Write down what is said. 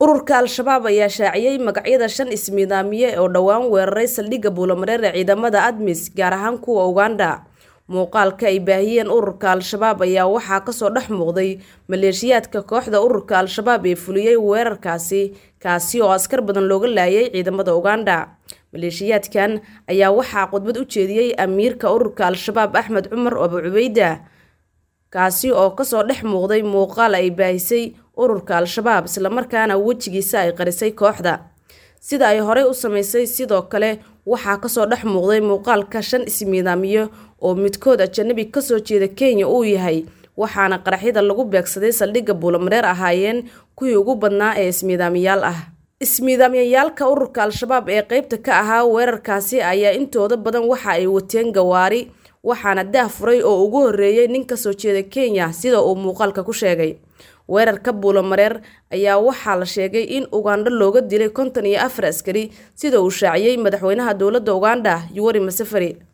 ururka al-shabaab ayaa shaaciyey magacyada shan ismiidaamiye oo dhowaan weeraray saldhigga buulamareer ee ciidamada admis gaar ahaan kuwa uganda muuqaalka ay baahiyeen ururka al-shabaab ayaa waxaa kasoo dhex muuqday maleeshiyaadka kooxda ururka al-shabaab ee fuliyey weerarkaasi kaasi oo askar badan looga laayay ciidamada uganda maleeshiyaadkan ayaa waxaa khudbad u jeediyey amiirka ururka al-shabaab axmed cumar abu cubeyda kaasi oo kasoo dhex muuqday muuqaal ay baahisay ururka al-shabaab islamarkaana wejigiisa ay qarisay kooxda sida ay horey u samaysay sidoo kale waxaa kasoo dhex muuqday muuqaalka shan ismiidaamiyo oo midkood ajanabi kasoo jeeda kenya uu yahay waxaana qaraxyada lagu beegsaday saldhigga buulamareer ahaayeen kuwii ugu badnaa ee ismiidaamiyaal ah ismiidaamyayaalka ururka al-shabaab ee qeybta ka ahaa weerarkaasi ayaa intooda badan waxa ay wateen gawaari waxaana daah furay oo ugu horreeyey nin kasoo jeeda kenya sida uu muuqaalka ku sheegay weerarka buulamareer ayaa waxaa la sheegay in ugandho looga dilay konton iyo afar askari sida uu shaaciyey madaxweynaha dowladda uganda yuweri masafari